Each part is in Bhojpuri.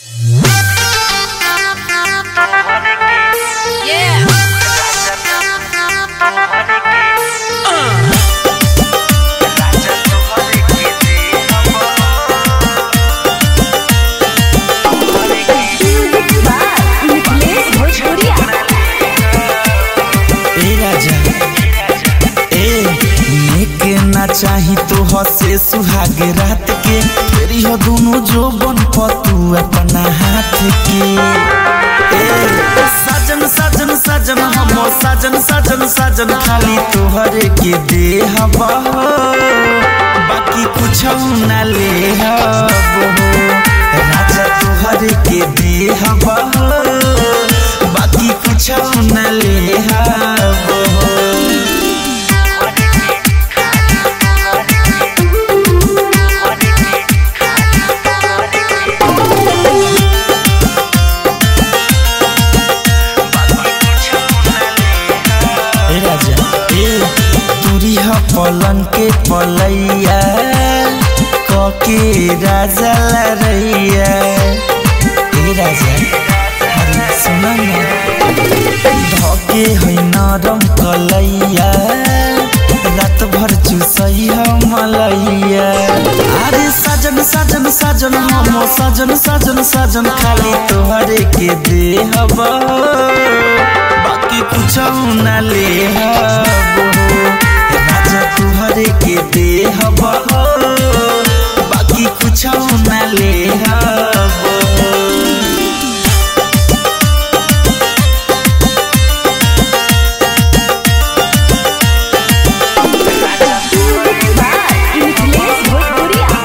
हसे सुहाग रात के फेरी हो दोनों जो बन पतू अपना हाथ के ए, साजन साजन साजन हम साजन साजन साजन खाली तोहरे के दे हवा बाकी कुछ न ले हबो राजा तोहरे के दे हवा बाकी कुछ न ले हबो ए राजा ए तुरी ह पलन के पलैया कके राजा लरैया ए राजा अरे सुन न धके है नरम कलैया रात भर चुसई ह मलैया अरे साजन साजन साजन हम साजन साजन साजन खाली तोहरे के दे हवा बाकी कुछ न ले हबो राजा तुहरे के दे हबो बाकी कुछ न ले हबो मिथिलेश भोजपुरिया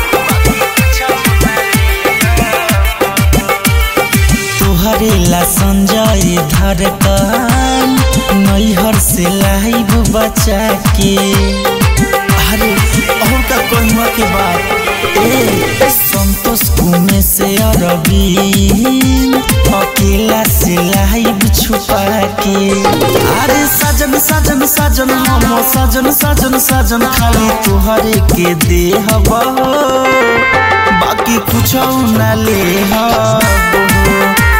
तुहरे ला संजय धड़कन नैहर से लाइब बचा के अरे और का कहवा के बात ए संतोष कुमे से अरबी अकेला से लाइब छुपा के अरे साजन साजन साजन हम साजन साजन साजन खाली तुहरे के दे हवा बाकी कुछ न ले हबो